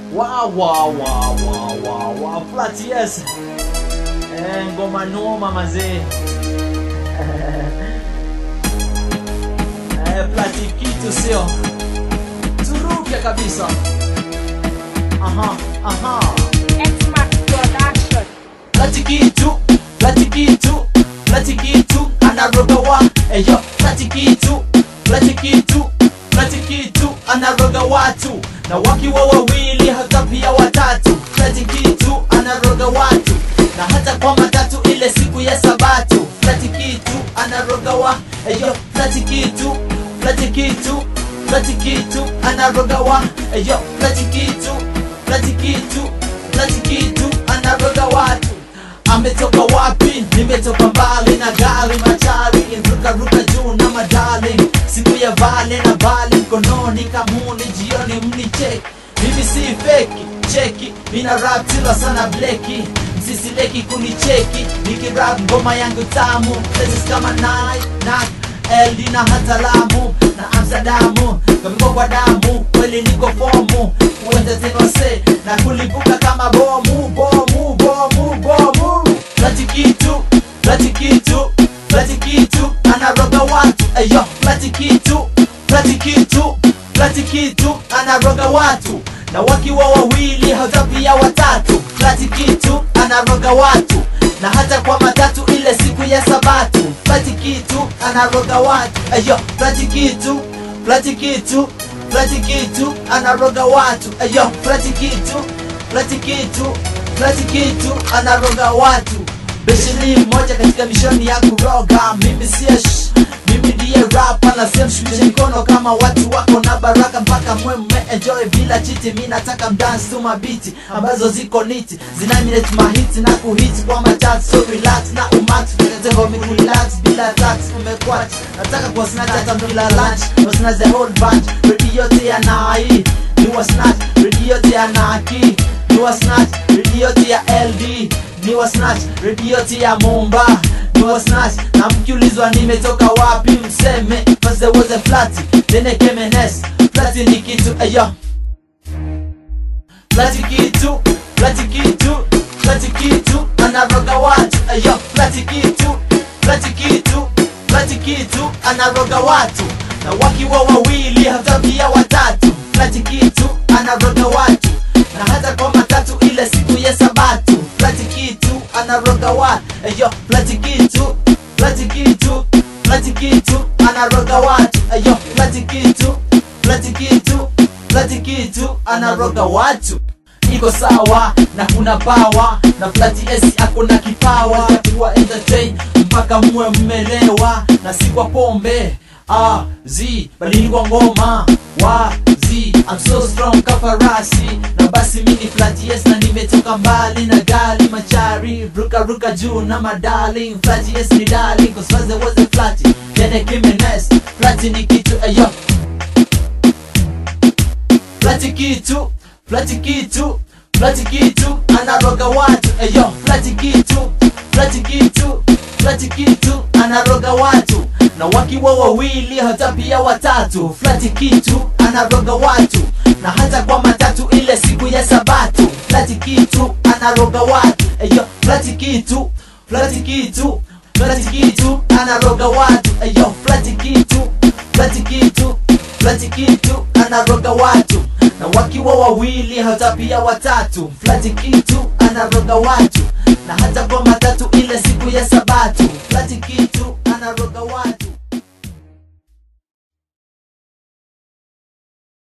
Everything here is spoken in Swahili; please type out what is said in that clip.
Wa wa wa wa wa wa flat yes. Eh, ngoma noma mazee. Eh, flat kitu sio. Turuke kabisa. Aha, aha. X-Max Production. Flat kitu, flat kitu, flat kitu anaroga wa. Eyo, flat kitu, flat kitu, flat kitu anaroga watu. Na wakiwa wawili hata pia watatu. Flat kitu anaroga watu. Na hata kwa matatu ile siku ya sabatu. Flat kitu anaroga wa. Eyo, flat kitu, flat kitu, flat kitu anaroga wa. Eyo, flat kitu, flat kitu, flat kitu anaroga watu ametoka wapi nimetoka mbali na gari machari ruka ruka juu na madali siku ya vale na bali mkononi kamuni jioni mnicheki mimi si feki cheki mina rap tila sana bleki msisileki kunicheki nikirap ngoma yangu tamu places kama nai na LD na hata Lamu na Amsterdamu kamiko kwa damu kweli niko fomu uende tenose na kulipuka kama bomu bomu bomu bomu flati kitu flati kitu flati kitu anaroga watu ayo flati kitu flati kitu flati kitu anaroga watu na wakiwa wawili hata pia watatu flati kitu anaroga watu na hata kwa matatu ile siku ya sabatu flati kitu anaroga watu ayo flati kitu flati kitu flati kitu anaroga watu ayo flati kitu flati kitu flati kitu anaroga watu besheni moja katika mishoni ya kuroga mimi siosh mimi ndiye rapa na sehemu shushe mikono kama watu wako na baraka mpaka mwe mme enjoy bila chiti mi nataka mdance tu mabiti ambazo ziko niti zinaminate mahiti na kuhiti kwa machat so relax na umax tengo mikurelax bila tax umekwach nataka kwa snatch hata mkila lunch wasna the whole bunch ready yote ya nai ni wa snatch ready yote ya naki ni wa snatch ready yote ya LD ni wa snatch ready yote ya Mumba ni wa snatch na mkiulizwa nimetoka wapi mseme first there was a flati then I came an S flati ni kitu ayo flati kitu flati kitu flati kitu anaroga watu ayo flati kitu flati kitu flati kitu anaroga watu na wakiwa wawili hata pia watatu flati kitu anaroga watu na hata kwa matatu ile siku ya sabatu flati kitu anaroga watu ayo flati kitu flati kitu flati kitu anaroga watu ayo flati kitu flati kitu flati kitu anaroga watu iko sawa na kuna pawa na flati esi akona kipawa ya kuwa entertain mpaka muwe mmelewa na si kwa pombe ah, zi bali ni kwa ngoma wa zi I'm so strong kafarasi na basi mini flati yes na nimetoka mbali na gali machari ruka ruka juu na madali flati yes ni dali cause first there was a flati then I came in next flati ni kitu ayo flati kitu flati kitu flati kitu anaroga watu eyo flati kitu flati kitu flati kitu anaroga watu na wakiwa wawili hata pia watatu flati kitu anaroga watu na hata kwa matatu ile siku ya sabatu flati kitu anaroga watu eyo flati kitu flati kitu flati kitu anaroga watu eyo flati kitu flati kitu flati kitu anaroga watu na wakiwa wawili hata pia watatu flati kitu anaroga watu na hata kwa matatu ile siku ya sabatu flati kitu